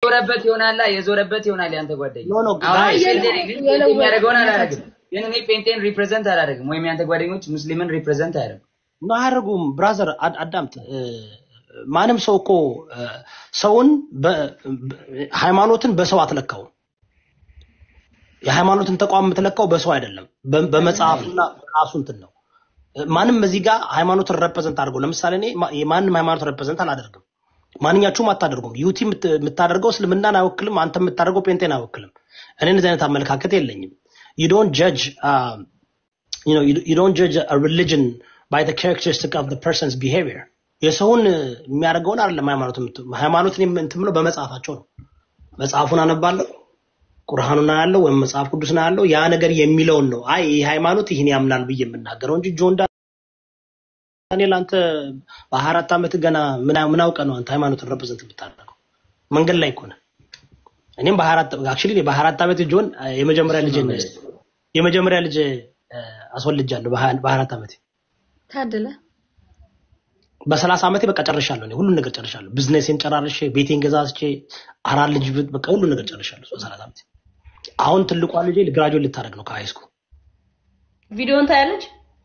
የዞረበት ይሆናላ የዞረበት ይሆናል ያንተ ጓደኛ። ኖ ኖ አሁን ጋይስ ጴንጤ ነኝ፣ ግን ጴንጤ የሚያደርገውን አላደርግም። ግን እኔ ጴንጤን ሪፕሬዘንት አላደርግም፣ ወይም ያንተ ጓደኞች ሙስሊምን ሪፕሬዘንት አያደርጉም። ኖ አያደርጉም። ብራዘር አድ- አዳምጥ። እ፣ ማንም ሰው እኮ እ፣ ሰውን በ- በ- ሃይማኖትን በሰው አትለካውም። የሃይማኖትን ተቋም የምትለካው በሰው አይደለም፣ በ- በመጽሐፉና በራሱ እንትን ነው። እ፣ ማንም እዚህ ጋር ሃይማኖትን ረፕሬዘንት አድርገው ለምሳሌ እኔ ማ- የማንም ሃይማኖት ረፕሬዘንት አላደርግም። ማንኛችሁም አታደርጉም። ዩቲ የምት- የምታደርገው እስልምናን አይወክልም። አንተ የምታደርገው ጴንጤን አይወክልም። እኔ እንደዚህ አይነት አመለካከት የለኝም። you don't judge uh, you know you, you don't judge a religion by the characteristic of the person's behavior የሰውን የሚያደርገውን አይደለም ሃይማኖት የምት- ሃይማኖትን እንትን ብለው በመጽሐፋቸው ነው መጽሐፉን አነባለሁ ቁርአኑን አያለው ወይም መጽሐፍ ቅዱስን አያለው ያ ነገር የሚለውን ነው አይ ይህ ሃይማኖት ይህን ያምናል ብዬ የምናገረው እንጂ ጆን ዳንኤል አንተ በሀያ አራት ዓመት ገና ምን ምን አውቀህ ነው አንተ ሃይማኖትን ረፕሬዘንት የምታደርገው መንገድ ላይ እኮ ነህ እኔም በሀያ አራት አክቹዋሊ እኔ በሀያ አራት ዓመት ጆን የመጀመሪያ ልጅ የመጀመሪያ ልጅ እ፣ አስወልጃለሁ በሀያ በሀያ አራት ዓመቴ ታድለ በሰላሳ ዓመቴ በቃ ጨርሻለሁ። እኔ ሁሉን ነገር ጨርሻለሁ። ቢዝነሴን ጨራርሼ ቤቴን ገዛዝቼ አራት ልጅ ብት- በቃ ሁሉን ነገር ጨርሻለሁ በሰላሳ ዓመቴ። አሁን ትልቋ ልጄ ግራጁዌት ልታደርግ ነው ከሃይስኩል። ቪዲዮን ታያለች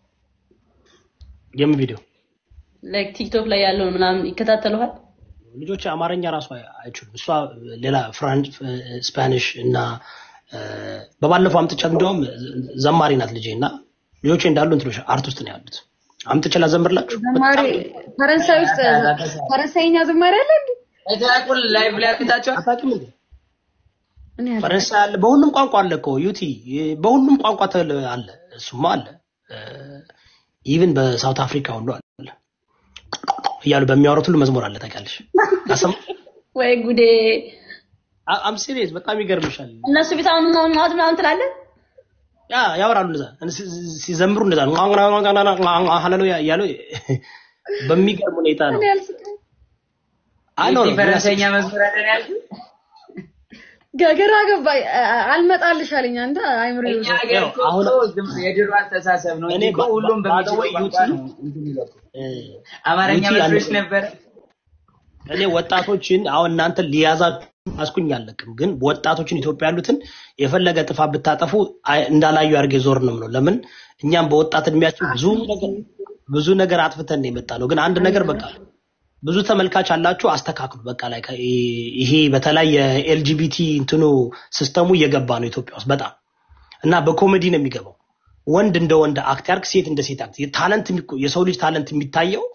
የምን ቪዲዮ? ላይክ ቲክቶክ ላይ ያለውን ምናምን ይከታተለዋል። ልጆች አማርኛ ራሱ አይ- አይችሉም። እሷ ሌላ ፍራንች፣ ስፓኒሽ እና እ፣ በባለፈው አምጥቻት እንደውም ዘማሪ ናት ልጄ እና ልጆቼ እንዳሉ እንትኖች አርት ውስጥ ነው ያሉት። አምጥቼ ላዘምርላችሁ። ዘማሪ ፈረንሳይ ውስጥ ፈረንሳይኛ ዘማሪ አለ እንዴ? አይተናቁል ላይቭ ላይ አቅታቸዋል። አታውቂም እንዴ? እኔ አላውቅም። ፈረንሳይ አለ፣ በሁሉም ቋንቋ አለ እኮ ዩቲ፣ በሁሉም ቋንቋ ተል- አለ። እሱማ አለ። ኢቭን በሳውት አፍሪካ ሁሉ አለ እያሉ በሚያወሩት ሁሉ መዝሙር አለ። ታውቂያለሽ? አሰማ ወይ ጉዴ! አም ሲሪየስ በጣም ይገርምሻል። እነሱ ቤት አሁን ምናምን ምናምን ምናምን ትላለህ። ያ ያወራሉ እንደዛ ሲ- ሲ- ሲዘምሩ እንደዛ ነው ሃሌሉያ እያሉ በሚገርም ሁኔታ ነው። እኔ አልስቅም። አይ ኖ ኖ፣ ፈረንሳይኛ መዝሙር አለን ያልኩት ገገራ ገባ አልመጣልሽ አለኝ። አንተ አይምሮ እኛ ሀገር እኮ አሁን- ዝም ብሎ የድሮ አስተሳሰብ ነው እንጂ እኔ እኮ ባ- ሁሉም ባ- በሚችለው by the way, ቋንቋ ዩቲ- ነው እንትን የሚለው እኮ። እ፣ አማርኛ ዩቲ መስሎሽ አንድ- ነበር? እኔ ወጣቶችን አሁን እናንተ ሊያዛችሁ አስኩኝ አለቅም፣ ግን ወጣቶችን ኢትዮጵያ ያሉትን የፈለገ ጥፋት ብታጠፉ አይ- እንዳላዩ አድርጌ ዞር ነው የምለው። ለምን እኛም በወጣት እድሜያችን ብዙ ነገር ብዙ ነገር አጥፍተን ነው የመጣ ነው። ግን አንድ ነገር በቃ ብዙ ተመልካች አላችሁ፣ አስተካክሉ። በቃ ላይ ይሄ በተለይ የኤልጂቢቲ እንትኑ ሲስተሙ እየገባ ነው ኢትዮጵያ ውስጥ በጣም እና በኮሜዲ ነው የሚገባው። ወንድ እንደ ወንድ አክት ያርግ፣ ሴት እንደ ሴት አክት። ታለንት የሚቆ- የሰው ልጅ ታለንት የሚታየው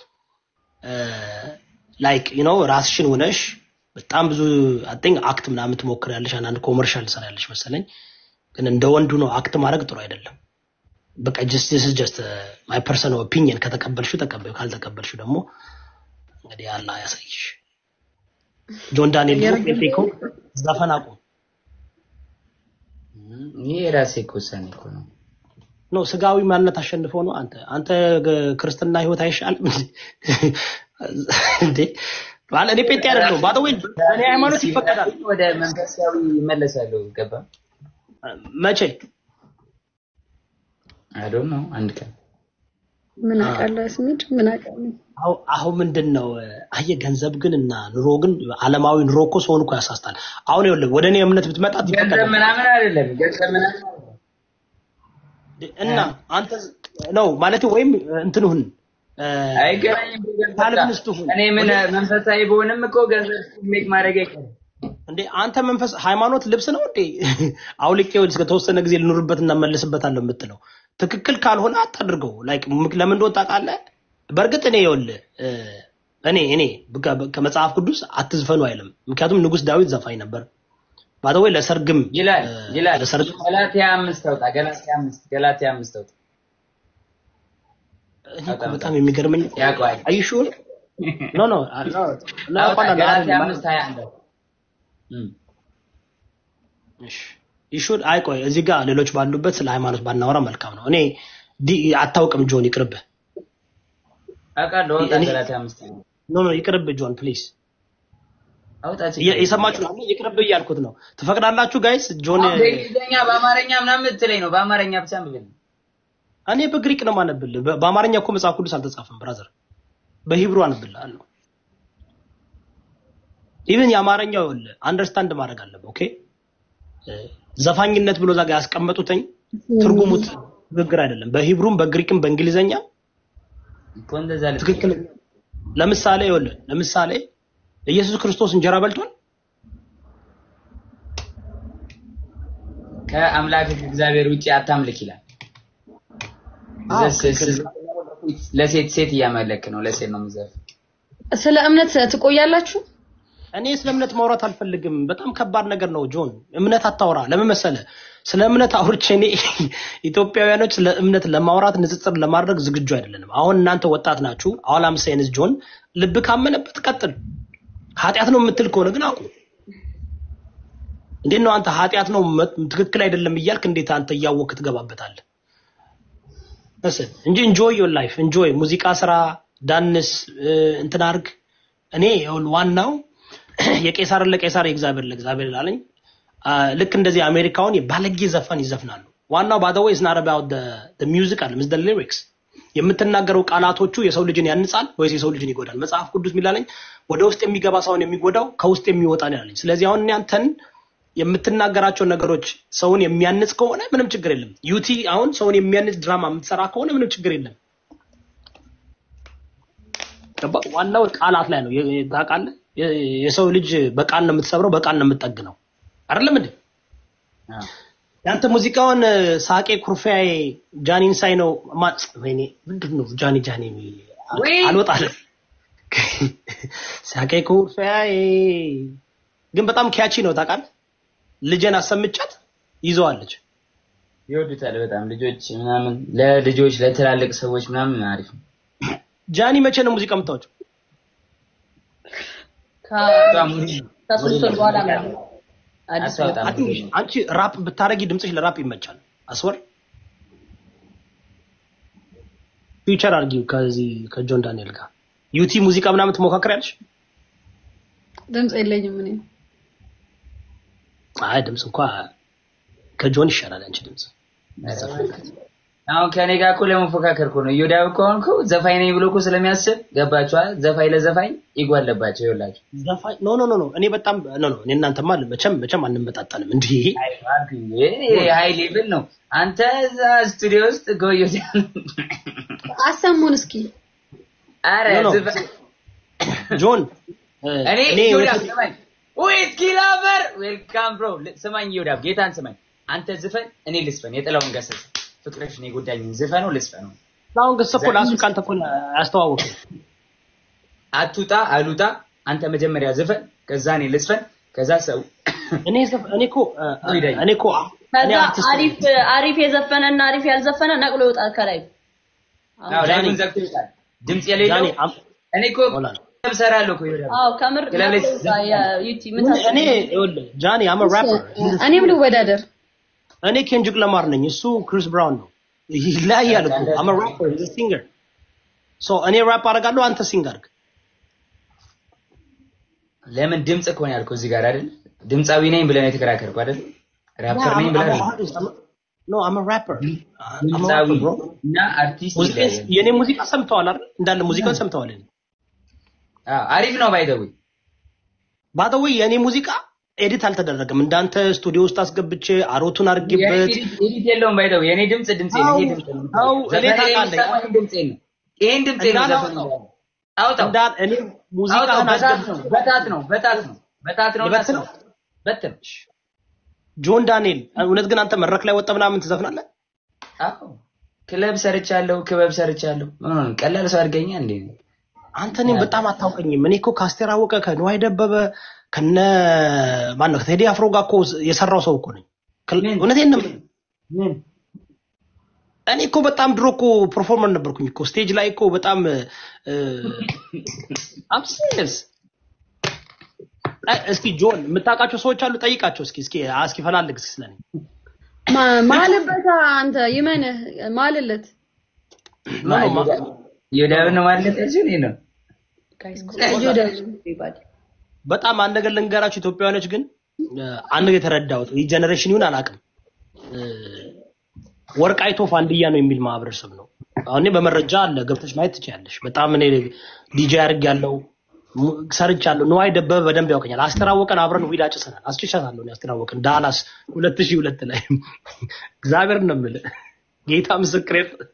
ላይክ ዩ ኖ ራስሽን ሆነሽ በጣም ብዙ አጥኝ አክት ምናምን ትሞክሪያለሽ። አንዳንድ ኮመርሻል ትሰሪያለሽ መሰለኝ። ግን እንደ ወንዱ ነው አክት ማድረግ ጥሩ አይደለም። በቃ ጀስት ዲስ ኢዝ ጀስት ማይ ፐርሰናል ኦፒኒየን። ከተቀበልሽው ተቀበዩ፣ ካልተቀበልሽው ደግሞ እንግዲህ አላህ ያሳይሽ። ጆን ዳንኤል ደግሞ ጴንጤ ከሆንክ ዘፈን አቁም። ይሄ የራሴ እኮ ውሳኔ እኮ ነው። ኖ ስጋዊ ማንነት አሸንፎ ነው። አንተ አንተ ግ- ክርስትና ህይወት አይሻልም እንዴ? ማለት እኔ ጴንጤ አይደለሁም። ባዶ ወይ በእኔ ሃይማኖት ይፈቀዳል። ወደ መንፈሳዊ ይመለሳሉ። ገባ መቼ አይ ዶንት ኖ አንድ ቀን ምን አውቃለሁ ስሚድ ምን አውቃለሁ አሁ አሁን ምንድን ነው አየህ፣ ገንዘብ ግን እና ኑሮ ግን ዓለማዊ ኑሮ እኮ ሰውን እኮ ያሳስታል። አሁን ይኸውልህ ወደ እኔ እምነት ብትመጣ ገንዘብ ይፈቀዳል ምናምን አይደለም። ገንዘብ ምናምን አይደለም። እና አንተ ነው ማለት ወይም እንትንሁን አይገናኝም። ገንዘብ ጋር። ካልቪኒስት ሁን እኔ ምን መንፈሳዊ በሆንም እኮ ገንዘብ ሜክ ማድረግ አይቀርም። እንዴ አንተ መንፈስ ሃይማኖት ልብስ ነው እንዴ? አውልቄ እስከ ተወሰነ ጊዜ ልኑርበት እና መልስበታለሁ የምትለው ትክክል ካልሆነ አታድርገው። ላይክ ምክ- ለምን እንደሆነ ታውቃለህ? በእርግጥ እኔ ይኸውልህ እ፣ እኔ እኔ በቃ- ከመጽሐፍ ቅዱስ አትዝፈኑ አይልም። ምክንያቱም ንጉስ ዳዊት ዘፋኝ ነበር። ባደወይ ለሰርግም ይላል እ፣ ይላል። ለሰርግ ገላትያ አምስት አውጣ። ገላትያ አምስት ገላትያ አምስት አውጣ። እኔ እኮ በጣም የሚገርመኝ ያውቀዋል። አይሹ ኖ ኖ ኖ ኖ አውጣ። አውቃለሁ፣ ገላትያ አይደለም። አምስት ሀያ አንድ አውጣ። እም። ይሹድ አይ ቆይ እዚህ ጋር ሌሎች ባሉበት ስለ ሃይማኖት ባናወራ መልካም ነው። እኔ ዲ- አታውቅም ጆን ይቅርብህ። አውቃለሁ። አውጣ። እኔ- ገላትያ አምስት ሀያ አንድ ኖ ኖ ይቅርብህ ጆን ፕሊዝ። አውጣ። የሰማችሁ ነው ይቅርብህ እያልኩት ነው። ትፈቅዳላችሁ ጋይስ? ጆን አሁን በእንግሊዝኛ በአማርኛ ምናምን የምትለኝ ነው። በአማርኛ ብቻ ምብል እኔ በግሪክ ነው ማነብልህ። በ- በአማርኛ እኮ መጽሐፍ ቅዱስ አልተጻፈም ብራዘር፣ በሂብሩ አነብልሃለሁ። ኢቭን የአማርኛው ይኸውልህ አንደርስታንድ ማድረግ አለብህ። ኦኬ እ፣ ዘፋኝነት ብሎ እዛ ጋር ያስቀመጡትኝ ትርጉሙ ትክክል አይደለም። በሂብሩም በግሪክም በእንግሊዘኛ እኮ እንደዛ ልክ ትክክል ለምሳሌ ይኸውልህ ለምሳሌ ኢየሱስ ክርስቶስ እንጀራ በልቷል። ከአምላክ እግዚአብሔር ውጭ አታምልክ ይላል። አዎ፣ ዘ- ትክክል። ስ- ለሴት ሴት እያመለክ ነው። ለሴት ነው የምዘፍ ስለ እምነት ትቆያላችሁ? እኔ ስለ እምነት ማውራት አልፈልግም። በጣም ከባድ ነገር ነው ጆን። እምነት አታውራ። ለምን መሰለህ? ስለ እምነት አውርቼ እኔ ኢትዮጵያውያኖች ስለ እምነት ለማውራት ንጽጽር ለማድረግ ዝግጁ አይደለንም። አሁን እናንተ ወጣት ናችሁ። አሁን አምሳይንስ ጆን ልብ ካመነበት ቀጥል። ኃጢአት ነው የምትል ከሆነ ግን አቁም። እንዴት ነው አንተ ኃጢአት ነው መ- ትክክል አይደለም እያልክ እንዴት አንተ እያወቅህ ትገባበታለህ? መስል እንጂ ኢንጆይ ዮር ላይፍ ኢንጆይ ሙዚቃ ስራ፣ ዳንስ፣ እ፣ እንትን አድርግ። እኔ ይኸውልህ ዋናው የቄሳርን ለቄሳር የእግዚአብሔር ለእግዚአብሔር ላለኝ ልክ እንደዚህ አሜሪካውን የባለጌ ዘፈን ይዘፍናሉ። ዋናው ባይ ዘ ዌይ ኢዝ ናት አባውት ዘ ሚውዚክ አለ ዘ ሊሪክስ የምትናገረው ቃላቶቹ የሰው ልጅን ያንጻል ወይስ የሰው ልጅን ይጎዳል? መጽሐፍ ቅዱስ የሚላለኝ ወደ ውስጥ የሚገባ ሳይሆን የሚጎዳው ከውስጥ የሚወጣ ነው ያለኝ። ስለዚህ አሁን እኔ አንተን የምትናገራቸው ነገሮች ሰውን የሚያንጽ ከሆነ ምንም ችግር የለም። ዩቲ አሁን ሰውን የሚያንጽ ድራማ የምትሰራ ከሆነ ምንም ችግር የለም። ገባህ? ዋናው ቃላት ላይ ነው። የ- የ- ታውቃለህ፣ የ- የሰው ልጅ በቃል ነው የምትሰብረው፣ በቃል ነው የምትጠግነው። አይደለም እንዴ? አዎ። ያንተ ሙዚቃውን እ፣ ሳቄ ኩርፊያዬ ጃኒን ሳይ ነው ማ- ወይኔ ምንድን ነው ጃኒ ጃኒ የሚል ወይ! አልወጣልም። ሳቄ ኩርፊያዬ ግን በጣም ኪያቺ ነው ታውቃለህ። ልጄን አሰምቻት ይዘዋለች። ይወዱታል በጣም ልጆች ምናምን፣ ለልጆች ለትላልቅ ሰዎች ምናምን አሪፍ ነው። ጃኒ መቼ ነው ሙዚቃ የምታወጪው? በጣም ከሶስት ወር በኋላ ነው አዲስ አታወጣም። አይ ቲንክ አንቺ ራፕ ብታረጊ ድምፅሽ ለራፕ ይመቻል። አስወር ፊውቸር አርጊው ከዚህ ከጆን ዳንኤል ጋር ዩቲ ሙዚቃ ምናምን ትሞካከሪያለሽ? ድምፅ የለኝም እኔ። አይ ድምፅ እንኳ ከጆን ይሻላል አንቺ ድምፅ። አሁን ከኔ ጋር እኮ ለመፎካከር እኮ ነው። እዮዳብ እኮ አሁን እኮ ዘፋኝ ነኝ ብሎ እኮ ስለሚያስብ ገባችኋል? ዘፋኝ ለዘፋኝ ይጓለባቸው ይኸውላችሁ። ዘፋኝ ኖ ኖ ኖ ኖ እኔ በጣም ኖ ኖ እኔ እናንተማ መቼም መቼም አንመጣጠንም እንዲህ ሃይ ሌቭል ነው። አንተ እዛ ስቱዲዮ ውስጥ ጎዮ አሰሙን እስኪ። አረ ኖ ኖ ዝፈ- ጆን እ፣ እኔ እኔ ዮዳብ ስማኝ፣ ዊስኪ ላቨር ዌልካም ብሮ ስማኝ፣ ዮዳብ ጌታን ስማኝ። አንተ ዝፈን፣ እኔ ልስፈን። የጥላውን ገሰሰ ፍቅርሽን የጎዳኝን ዝፈነው ልስፈነው። አሁን ገሰ እኮ ላሱ ካንተ እኮ ያስተዋወቀ አቱጣ አሉጣ አንተ መጀመሪያ ዝፈን፣ ከዛ እኔ ልስፈን፣ ከዛ ሰው እኔ ዘፍ- እኔ እኮ እ፣ ይዳኝ። እኔ እኮ እኔ ከዛ አርቲስት ነኝ። አሪፍ አሪፍ የዘፈነ እና አሪፍ ያልዘፈነ ነቅሎ ይወጣል ከላይ አዎ ጃኒ። ላይቡን ዘግቶ ይወጣል። ድምፅ የሌለው ጃኒ አም- እኔ እኮ ሆላ ክለብ እሰራለሁ እኮ ይወዳል። አዎ ከምር ክለብ ላይ ነቅሎ ይወጣል። የዩቲ ምን ምን- ታስብ እኔ ይኸውልህ ጃኒ አም ራፐር እኔም ልወዳደር። እኔ ኬንጅክ ለማር ነኝ፣ እሱ ክሪስ ብራውን ነው። ይለያያል እኮ አም ራፐር ሲንገር ሶ እኔ ራፕ አደርጋለሁ፣ አንተ ሲንግ አድርግ። ለምን ድምፅ እኮ ነው ያልኩህ እዚህ ጋር አይደል? ድምፃዊ ነኝ ብለህ ነው የተከራከርኩ አይደል? ራፐር ነኝ ብለህ ነው። ኖ አም ራፐር ድምፃዊ እና አርቲስት ይለያያል። የኔ ሙዚቃ ሰምተዋል አይደል? እንዳለ ሙዚቃን ሰምተዋል። አዎ አሪፍ ነው ባይደዊ ባደወይ የኔ ሙዚቃ ኤዲት አልተደረገም። እንዳንተ ስቱዲዮ ውስጥ አስገብቼ አሮቱን አድርጌበት ኤዲት የለውም ባይደዊ የኔ ድምፅ ድምፄ ነው። ይሄ ድምፅ ነው። አዎ፣ እኔ ዘፈኔ ታውቃለህ። የሚሰማኝ ድምፄ ነው። ይሄን ድምፄ ነው ዘፈን እንዳላወጣው። አውጣው እንዳ እኔ አውጣው። ሙዚቃህን በታት አስገብቼ ነው በታት ነው በታት ነው በታት ነው ልበትን? ነው በትን ጆን ዳንኤል እውነት ግን አንተ መድረክ ላይ ወጣ ምናምን ትዘፍናለህ? አዎ ክለብ ሰርቻለሁ፣ ክበብ ሰርቻለሁ። ምን ሆነ? ቀላል ሰው አድርገኛ እንዴ? አንተ እኔም በጣም አታውቀኝም። እኔ እኮ ከአስቴር አወቀ ከንዋይ ደበበ ከነ ማን ነው ከቴዲ አፍሮ ጋር እኮ የሰራው ሰው እኮ ነኝ። ክል- ምን? እውነቴን ነው። የምልህ። ምን እኔ እኮ በጣም ድሮ እኮ ፐርፎርመር ነበርኩኝ እኮ ስቴጅ ላይ እኮ በጣም አም ሲሪየስ። እስኪ ጆን የምታውቃቸው ሰዎች አሉ፣ ጠይቃቸው እስኪ እስኪ እስኪ ፈላልግ እስኪ ስለኔ ማ- ማልበታ አንተ ይመንህ ማልለት ኖ ኖ ማ- ይሁዳውን ነው ማለት እዚህ እኔ ነው ዮዳብ በጣም አንድ ነገር ልንገራችሁ ኢትዮጵያውያኖች ግን እ፣ አንድ ነገር የተረዳሁት ይህ ጀኔሬሽን ይሁን አላውቅም እ፣ ወርቅ አይቶ ፋንድያ ነው የሚል ማህበረሰብ ነው። አሁን እኔ በመረጃ አለ ገብተሽ ማየት ትችያለሽ። በጣም እኔ ዲጄ አድርግ ያለው ሙ- ሰርቻለሁ። ንዋይ ደበበ በደንብ ያውቀኛል። አስተራወቀን አብረን ዊድ አጭሰናል። አስጭሻታለሁ እኔ አስተራወቀን ዳላስ ሁለት ሺህ ሁለት ላይ እግዚአብሔር ነው የምልህ ጌታ ምስክሬ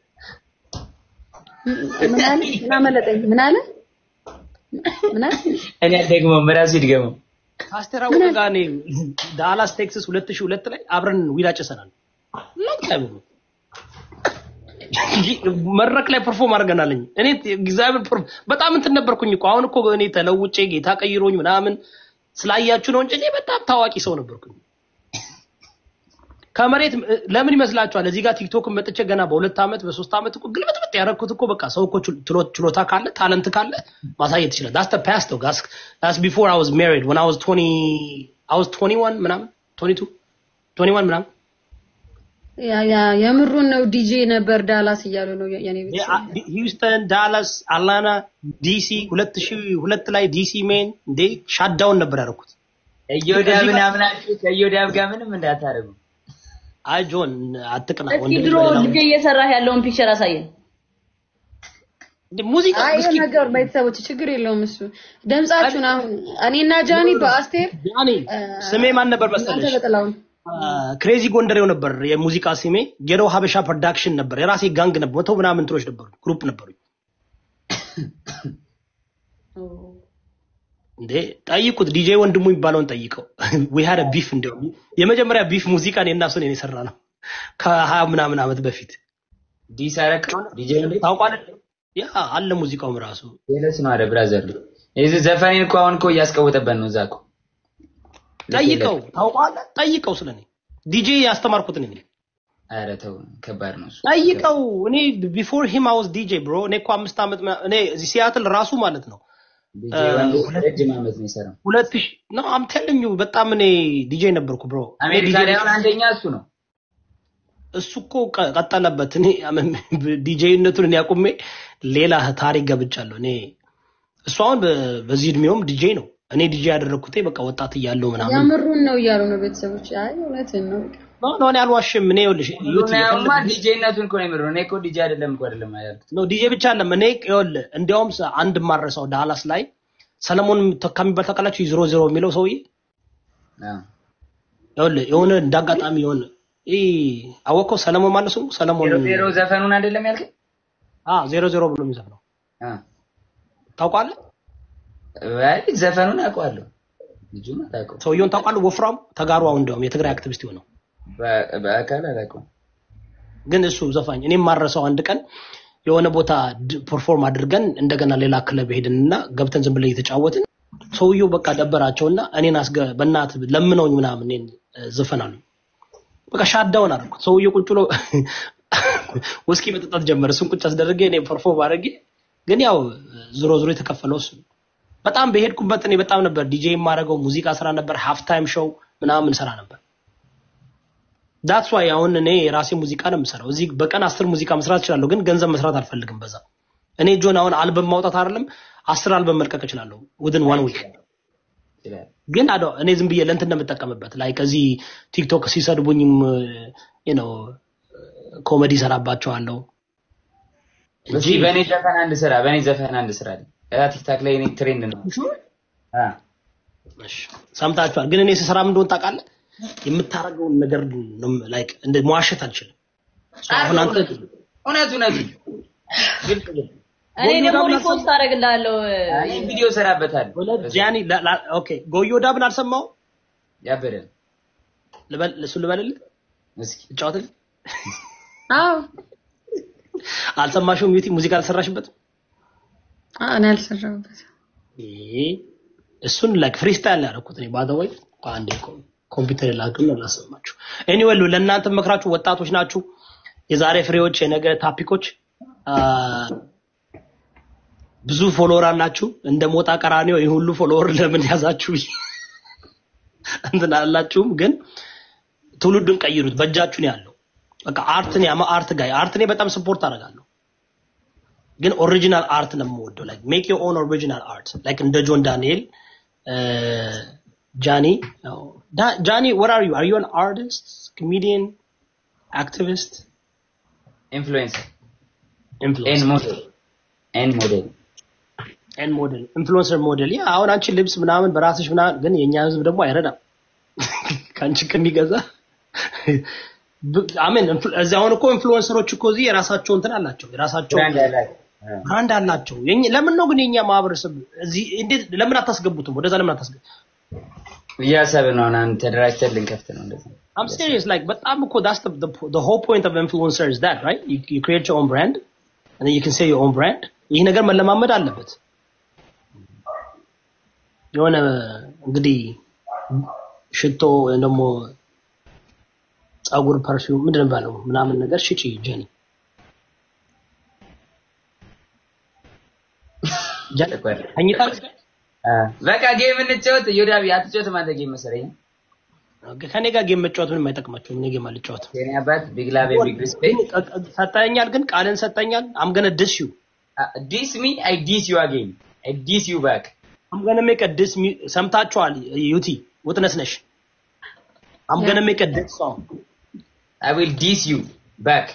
ምን አለ? ምን አመለጠኝ? ምን አለ? ምን አለ? እኔ አልደግመውም፣ ራሱ ይድገመው። አስተራወቀ ጋር እኔ ዳላስ ቴክሳስ ሁለት ሺህ ሁለት ላይ አብረን ዊድ አጭሰናል። ለቀም መድረክ ላይ ፐርፎርም አድርገናለኝ። እኔ እግዚአብሔር ፐርፎ- በጣም እንትን ነበርኩኝ እኮ አሁን እኮ እኔ ተለውጬ ጌታ ቀይሮኝ ምናምን ስላያችሁ ነው እንጂ እኔ በጣም ታዋቂ ሰው ነበርኩኝ። ከመሬት እ- ለምን ይመስላችኋል? እዚህ ጋር ቲክቶክ መጥቼ ገና በሁለት ዓመት በሶስት ዓመት እኮ ግልብጥብጥ ያደረኩት እኮ በቃ ሰው እኮ ችሎ- ችሎ- ችሎታ ካለ ታለንት ካለ ማሳየት ይችላል። ዳስ ተ ፓስት ው ጋስ ዳስ ቢፎር አይ ዋዝ ሜሪድ ወን አይ ዋዝ 20 አይ ዋዝ 21 ምናምን 22 21 ምናምን ያ ያ የምሩን ነው ዲጄ ነበር ዳላስ እያሉ ነው የኔ ቤተሰብ። ሂውስተን፣ ዳላስ፣ አትላንታ፣ ዲሲ ሁለት ሺህ ሁለት ላይ ዲሲ ሜን እንዴ ሻዳውን ነበር ያደረኩት። እዮዳብን አምናችሁ ከእዮዳብ ጋር ምንም እንዳታደርጉ። አይ ጆን አትቅና እስኪ ወንድም ድሮ በሌላ ልጅ እየሰራህ ያለውን ፒክቸር አሳየን። እንደ ሙዚቃ አይ እስኪ ነገር ቤተሰቦች ችግር የለውም እሱ ድምጻችሁን አሁን እኔና ጃኒ በአስቴር ያኔ ስሜ ማን ነበር እናንተ መሰለሽ? በጥላውን ክሬዚ ጎንደሬው ነበር የሙዚቃ ስሜ። ጌሮ ሀበሻ ፕሮዳክሽን ነበር። የራሴ ጋንግ ነበር። መቶ ምናምን እንትኖች ነበሩ፣ ግሩፕ ነበሩ። እንዴ ጠይቁት፣ ዲጄ ወንድሙ የሚባለውን ጠይቀው። ዊ ሃድ ቢፍ እንዲያውም የመጀመሪያ ቢፍ ሙዚቃ እኔ እና እሱ ነን የሰራ ነው ከሀያ ምናምን ዓመት በፊት ዲስ አረቅ ዲጄ እንዴ ታውቋለህ? ያ አለ ሙዚቃውም ራሱ ሌሎች ነው አረ ብራዘር የዚህ ዘፈኔን እኮ አሁን እኮ እያስቀወጠበት ነው እዛ እኮ ጠይቀው፣ ታውቋለህ? ጠይቀው ስለኔ ዲጄ ያስተማርኩት ነኝ። አረ ተው ከባድ ነው እሱ ጠይቀው። እኔ ቢፎር ሂም አይ ዋዝ ዲጄ ብሮ። እኔ እኮ አምስት ዓመት ምና- እኔ እዚህ ሲያትል ራሱ ማለት ነው ዲጄ ወንዱ ረጅም ዓመት ነው የሰራው ሁለት ሺህ ነው አም ቴሊንግ ዩ በጣም እኔ ዲጄ ነበርኩ ብሮ። አሜሪካ ላይ አሁን አንደኛ እሱ ነው እሱ እኮ ቀ- ቀጠለበት። እኔ ዲጄነቱን እኔ አቁሜ ሌላ ታሪክ ገብቻለሁ። እኔ እሱ አሁን በ- በዚህ እድሜውም ዲጄ ነው። እኔ ዲጄ ያደረግኩት በቃ ወጣት እያለሁ ምናምን የምሩን ነው እያሉ ነው ቤተሰቦች። አይ እውነትን ነው። ነው ነው እኔ አልዋሽም። እኔ ይኸውልሽ ዩቲ ሩናያማ ዲጄነቱን እኮ ነው የሚለው እኔ እኮ ዲጄ አይደለም እኮ አይደለም ያልኩት ነው ዲጄ ብቻ አለም። እኔ ይኸውልህ እንዲያውም ሰ- አንድ ማረሳው ዳላስ ላይ ሰለሞን ተካ የሚባል ታውቃላችሁ? ዜሮ ዜሮ የሚለው ሰውዬ አዎ ይኸውልህ የሆነ እንዳጋጣሚ የሆነ ይህ አወቀው ሰለሞን ማለት ሰው ሰለሞን ዜሮ ዜሮ ዘፈኑን አይደለም ያልከኝ አ ዜሮ ዜሮ ብሎ የሚዘፍነው አ ታውቃለህ? አይ ዘፈኑን አውቀዋለሁ ልጁን አላውቀውም ሰውየውን ታውቃለህ? ወፍራም ተጋሩ አሁን እንዲያውም የትግራይ አክቲቪስት የሆነው በ- በአካል አላውቀውም ግን እሱ ዘፋኝ እኔም ማረሰው አንድ ቀን የሆነ ቦታ ፐርፎርም አድርገን እንደገና ሌላ ክለብ ሄድንና ገብተን ዝም ብለን እየተጫወትን ሰውየው በቃ ደበራቸውና እኔን አስገ በእናት ለምነውኝ ምናምን እኔን እ፣ ዝፈን አሉኝ። በቃ ሻዳውን አደረኩት። ሰውየው ቁጭ ብሎ ውስኪ መጠጣት ጀመረ። እሱን ቁጭ አስደረገ፣ እኔ ፐርፎርም አድርጌ ግን ያው ዞሮ ዞሮ የተከፈለው እሱ ነው። በጣም በሄድኩበት እኔ በጣም ነበር ዲጄ የማደርገው ሙዚቃ ስራ ነበር፣ ሃፍ ታይም ሾው ምናምን ስራ ነበር። ዳትስ ዋይ አሁን እኔ የራሴ ሙዚቃ ነው የምሰራው። እዚህ በቀን አስር ሙዚቃ መስራት እችላለሁ፣ ግን ገንዘብ መስራት አልፈልግም በዛ። እኔ ጆን አሁን አልበም ማውጣት አይደለም አስር አልበም መልቀቅ እችላለሁ ውድን ዋን ዊክ ይችላል ግን አዶ እኔ ዝም ብዬ ለእንትን እንደምጠቀምበት ላይ ከዚህ ቲክቶክ ሲሰድቡኝም ነው ኮሜዲ ሰራባቸዋለሁ እስኪ በእኔ ዘፈን አንድ ስራ በእኔ ዘፈን አንድ ስራ አለኝ። ያ ቲክታክ ላይ እኔ ትሬንድ ነው አ እሺ፣ ሰምታችኋል። ግን እኔ ስሰራ ምን እንደሆነ ታውቃለህ? የምታረገውን ነገር ነው ላይክ እንደ መዋሸት አልችልም። አሁን አንተ እውነት እውነት ግልጽ ግልጽ እኔ ደግሞ ሪፖስት አደርግልሃለሁ። አይ ቪዲዮ ሰራበታል ወለ ጃኒ ላ- ላ- ኦኬ ጎዮ ዳብን አልሰማሁም። ያበደ ልበል እሱ ልበልልህ እስኪ እጫወትልህ። አዎ አልሰማሽውም? ዩቲ ሙዚቃ አልሰራሽበትም? አዎ እኔ አልሰራሁበትም። ይሄ እሱን ላይክ ፍሪስታይል ያደረኩት እኔ ባይ ዘ ወይ አንዴ ኮ- ኮምፒውተር ላክም ላሰማችሁ። ኤኒዌይ ለእናንተ መክራችሁ ወጣቶች ናችሁ፣ የዛሬ ፍሬዎች፣ የነገ ታፒኮች አ፣ ብዙ ፎሎወር አላችሁ። እንደ ሞጣ ቀራኒዮ ይህ ሁሉ ፎሎወር ለምን ያዛችሁ እንትን አላችሁም፣ ግን ትውልዱን ቀይሩት። በእጃችሁ ነው ያለው። በቃ አርትን ያማ አርት ጋይ አርት እኔ በጣም ስፖርት አደርጋለሁ ግን ኦሪጂናል አርት ነው የምወደው። ላይክ ሜክ ዮር ኦን ኦሪጂናል አርት ላይክ እንደ ጆን ዳንኤል ጃኒ ጃኒ what are you are you an artist comedian activist ኢንፍሉዌንሰር ኤን influencer ሞዴል ኤን ሞዴል ኤን ሞዴል ኢንፍሉዌንሰር ሞዴል ያ አሁን አንቺ ልብስ ምናምን በራስሽ ምናምን ግን የኛ ህዝብ ደግሞ አይረዳም ከአንቺ ከሚገዛ አሜን እዚህ አሁን እኮ ኢንፍሉዌንሰሮች እኮ እዚህ የራሳቸው እንትን አላቸው የራሳቸው ብራንድ ያላቸው አ፣ ብራንድ አላቸው የኛ- ለምን ነው ግን የኛ ማህበረሰብ እዚህ እንዴት ለምን አታስገቡትም ወደዛ ለምን አታስገቡ እያሰብን ነው አሁን ተደራጅተን ልንከፍት ነው እንደዛ I'm serious like በጣም እኮ that's the, the the whole point of influencer is that right you, you create your own brand and then you can say your own brand ይህ ነገር መለማመድ አለበት የሆነ እንግዲህ ሽቶ ወይም ደግሞ ጸጉር ፐርፊውም ምንድን ነው የሚባለው ምናምን ነገር ሽጪ ጀኒ ጀኒ ቆይ። ተኝታለች አ፣ በቃ ጌም እንጫወት ዮዳቢ አትጫወትም አንተ ጌም መሰለኝ ከኔ ጋር ጌም መጫወት ምንም አይጠቅማቸውም እኔ ጌም አልጫወትም የኔ አባት ቢግ ላቭ ቢግ ሪስፔክት ሰጠኛል ግን ቃልን ሰጠኛል አምገነ ድስ ዩ ዲስ ሚ አይ ዲስ ዩ አጌን አይ ዲስ ዩ ባክ አምገነ ሜክ ድስ ሰምታችኋል ዩቲ ውጥነስ ነሽ አምገነ ሜክ ድስ ሶንግ አይ ዊል ዲስ ዩ ባክ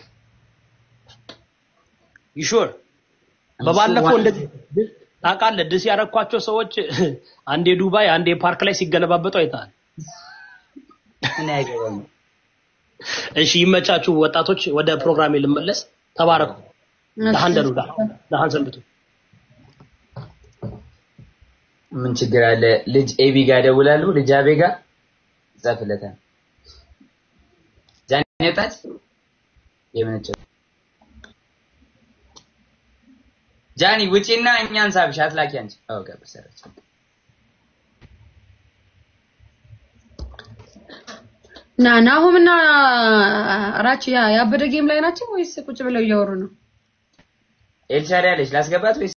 ዩ ሹር በባለፈው እንደዚህ ታውቃለህ ድስ ያረኳቸው ሰዎች አንዴ ዱባይ አንዴ ፓርክ ላይ ሲገለባበጡ አይተሃል እኔ አይገባኝም እሺ ይመቻችሁ ወጣቶች ወደ ፕሮግራሜ ልመለስ ተባረኩ ደሃን ደሩ ደሃን ሰንብቱ ምን ችግር አለ? ልጅ ኤቢ ጋር ደውላሉ። ልጅ አቤ ጋር ጻፍለታል። ጃኒ ወጣች። የምንጭ ጃኒ ውጪና እኛን ሳብሽ አትላኪ አንቺ። አዎ ቀብር ሰረች። ና ናሆምና ራቺ ያ ያበደ ጌም ላይ ናቸው ወይስ ቁጭ ብለው እያወሩ ነው? ኤልሻዳይ አለች ላስገባት ወይስ